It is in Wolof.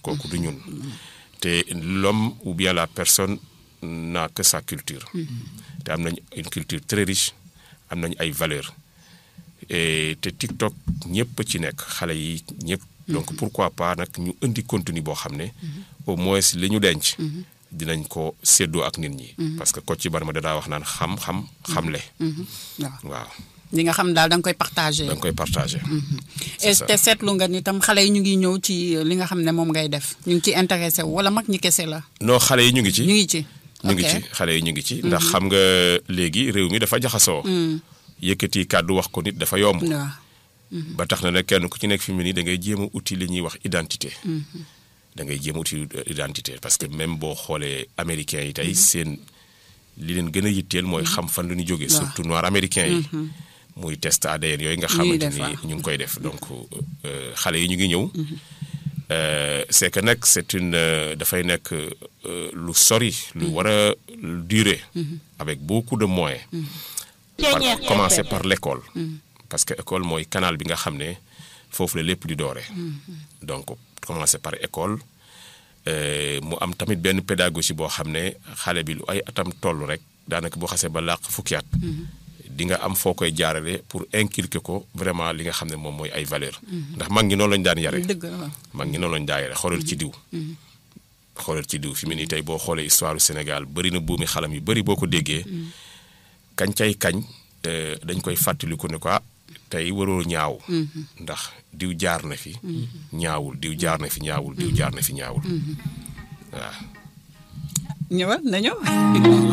kooku du ñun te l'homme ou bien la personne n'a que sa culture te am nañ une culture très riche am nañ ay valeurs et te TikTok ñëpp ci nekk xale yi ñëpp donc pourquoi pas nag ñu indi contenu boo xam ne au moins li ñu denc dinañ ko séddoo ak nit ñi parce que Kocc Barma da daa wax naan xam-xam xamle waaw waaw li nga xam daal da nga koy partagé. da nga koy partagé et te seetlu nga ni tam xale yi ñu ngi ñëw ci li nga xam ne moom ngay def ñu ngi ci intéressé wu wala mag ñi kese la. non xale yi ñu ngi ci ñu ngi ci. ñu ngi ok. ci xale yi ñu ngi ci ndax xam nga léegi réew mi dafa jaxasoo yëkkati kàddu wax ko nit dafa yomb waaw ba tax na ne kenn ku ci nekk fi mu ne nii da ngay jéem a uti li ñuy wax identité da ngay jéem a uti identité parce que même boo xoolee américains yi tey seen li leen gën a yitteel mooy xam fan la ñu jógee Waaw. surtout noir américains yi muy test ADN yooyu nga Ñuy xamante def, ni waaw. ñu ngi koy def donc euh, xale yi ñu ngi ñëw Euh, c'est que nag c'est une euh, dafay nekk euh, lu sori lu war a durer avec beaucoup de moyens par commencer par l'école parce que école mooy canal bi nga xam ne foofu la lépp di doore donc commencer par école euh, mu am tamit benn pédagogie boo xam ne xale bi lu ay atam toll rek daanaka boo xasee ba làq fukki at di nga am foo koy jaarale pour inculquer ko vraiment li nga xam ne moom mooy ay valeur ndax mag ñi noonu lañu daan yare dëgg la waaw. mag ñi noonu lañu daan yare xoolal ci diw xoolal ci diw fi mu nii tey boo xoolee histoire du Sénégal bëri na buumi xalam yu bëri boo ko déggee kañ cay kañ euh, dañ koy fàttaliku ne ko ah tey waroo ñaaw ndax diw jaar na fi ñaawul diw jaar na fi ñaawul diw jaar na fi ñaawul waaw ñëwal na ñëw.